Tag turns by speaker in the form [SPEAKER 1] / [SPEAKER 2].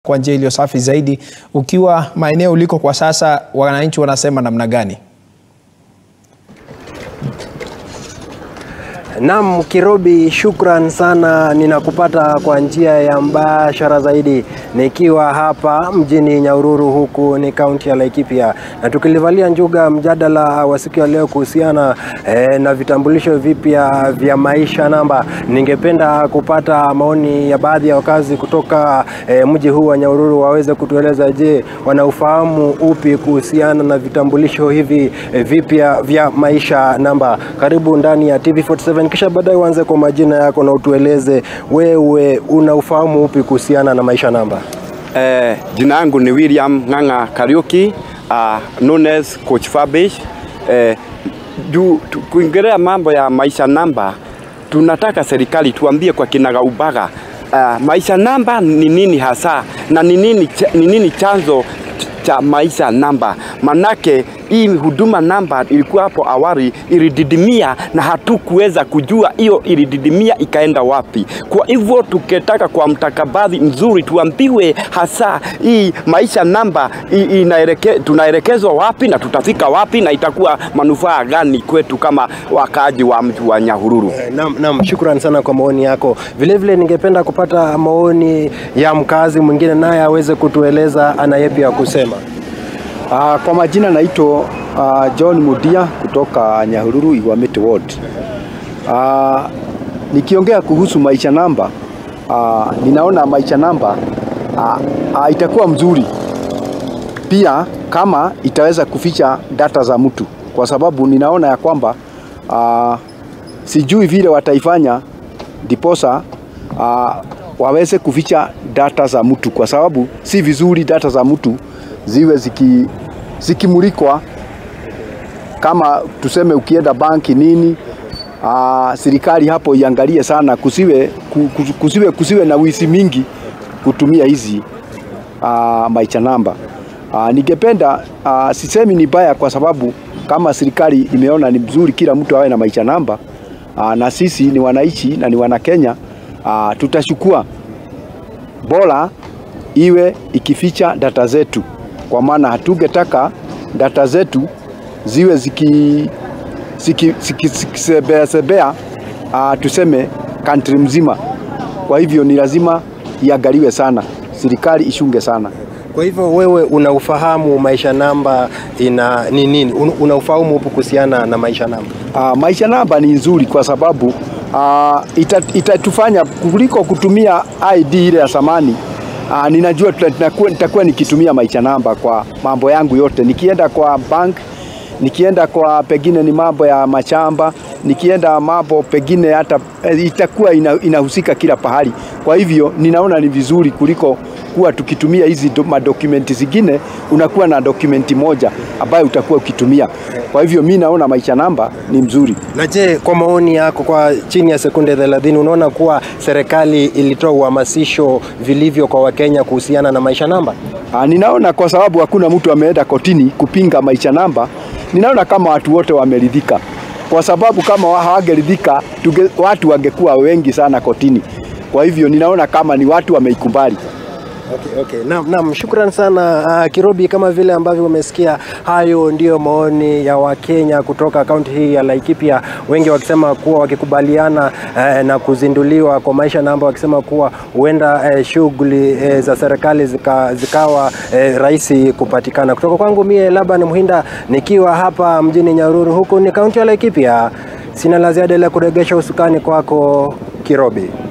[SPEAKER 1] kwa njia iliyo safi zaidi. Ukiwa maeneo uliko kwa sasa, wananchi wanasema namna gani?
[SPEAKER 2] Naam, Kirobi, shukran sana. Ninakupata kwa njia ya mbashara zaidi nikiwa hapa mjini Nyahururu, huku ni kaunti ya Laikipia, na tukilivalia njuga mjadala wa siku ya leo kuhusiana eh, na vitambulisho vipya vya maisha namba. Ningependa kupata maoni ya baadhi ya wakazi kutoka eh, mji huu wa Nyahururu waweze kutueleza, je, wana ufahamu upi kuhusiana na vitambulisho hivi eh, vipya vya maisha namba. Karibu ndani ya TV47 kisha baadaye uanze kwa majina yako na utueleze wewe una ufahamu upi kuhusiana na maisha namba.
[SPEAKER 3] Eh, jina yangu ni William Ng'ang'a Kariuki, uh, known as Coach Fabish. Eh, juu tu- kuingelea mambo ya maisha namba, tunataka serikali tuambie kwa kinagaubaga uh, maisha namba ni nini hasa na ni nini, cha- ni nini chanzo ch- cha maisha namba. Manake hii huduma namba ilikuwa hapo awali ilididimia na hatukuweza kujua hiyo ilididimia ikaenda wapi. Kwa hivyo tukitaka kwa mtakabadhi mzuri tuambiwe hasa hii maisha namba i- inaeleke, tunaelekezwa wapi na tutafika wapi na itakuwa manufaa gani kwetu kama wakaaji wa mji wa Nyahururu.
[SPEAKER 2] Eh, Naam, naam, shukran sana kwa maoni yako. Vile vile ningependa kupata maoni ya mkazi mwingine naye aweze kutueleza ana yepi ya kusema.
[SPEAKER 4] Uh, kwa majina naitwa uh, John Mudia kutoka Nyahururu Iwamete Ward. Uh, nikiongea kuhusu maisha namba uh, ninaona maisha namba uh, uh, itakuwa mzuri pia kama itaweza kuficha data za mtu, kwa sababu ninaona ya kwamba uh, sijui vile wataifanya ndiposa uh, waweze kuficha data za mtu, kwa sababu si vizuri data za mtu ziwe ziki, zikimulikwa kama tuseme ukienda banki nini aa, serikali hapo iangalie sana kusiwe, ku- ku- kusiwe, kusiwe na wizi mingi kutumia hizi aa, maisha namba. Aa, ningependa aa, sisemi ni baya kwa sababu kama serikali imeona ni mzuri kila mtu awe na maisha namba aa, na sisi ni wananchi na ni wana Kenya aa, tutachukua bora iwe ikificha data zetu, kwa maana hatungetaka data zetu ziwe ziki ziki- ziki- zikisebea sebea uh, tuseme country mzima. Kwa hivyo ni lazima iangaliwe sana, serikali ishunge sana.
[SPEAKER 2] Kwa hivyo wewe una ufahamu maisha namba ina ni nini? Un- Una ufahamu upi kuhusiana na maisha namba?
[SPEAKER 4] Uh, maisha namba ni nzuri kwa sababu uh, ita- itatufanya kuliko kutumia ID ile ya zamani. Uh, ninajua tuta- nitakuwa nitakuwa nikitumia maisha namba kwa mambo yangu yote, nikienda kwa bank, nikienda kwa pengine ni mambo ya machamba, nikienda mambo pengine hata eh, itakuwa ina, inahusika kila pahali. Kwa hivyo ninaona ni vizuri kuliko kuwa tukitumia hizi do- madokumenti zingine, unakuwa na dokumenti moja ambayo utakuwa ukitumia. Kwa hivyo mi naona maisha namba ni mzuri.
[SPEAKER 2] Na je, kwa maoni yako, kwa chini ya sekunde 30 unaona kuwa serikali ilitoa uhamasisho vilivyo kwa Wakenya kuhusiana na maisha namba?
[SPEAKER 4] Ah, ninaona kwa sababu hakuna mtu ameenda kotini kupinga maisha namba, ninaona kama watu wote wameridhika, kwa sababu kama wa- hawangeridhika tunge- watu wangekuwa wengi sana kotini. Kwa hivyo ninaona kama ni watu wameikubali.
[SPEAKER 2] Okay, okay. Naam, naam, shukran sana uh, Kirobi, kama vile ambavyo umesikia, hayo ndiyo maoni ya Wakenya kutoka kaunti hii ya Laikipia, wengi wakisema kuwa wakikubaliana eh, na kuzinduliwa kwa maisha namba, wakisema kuwa huenda eh, shughuli eh, za serikali zika, zikawa eh, rahisi kupatikana. Kutoka kwangu mie Laban Muhinda nikiwa hapa mjini Nyahururu, huku ni kaunti ya Laikipia, sina la ziada ila kuregesha usukani kwako Kirobi.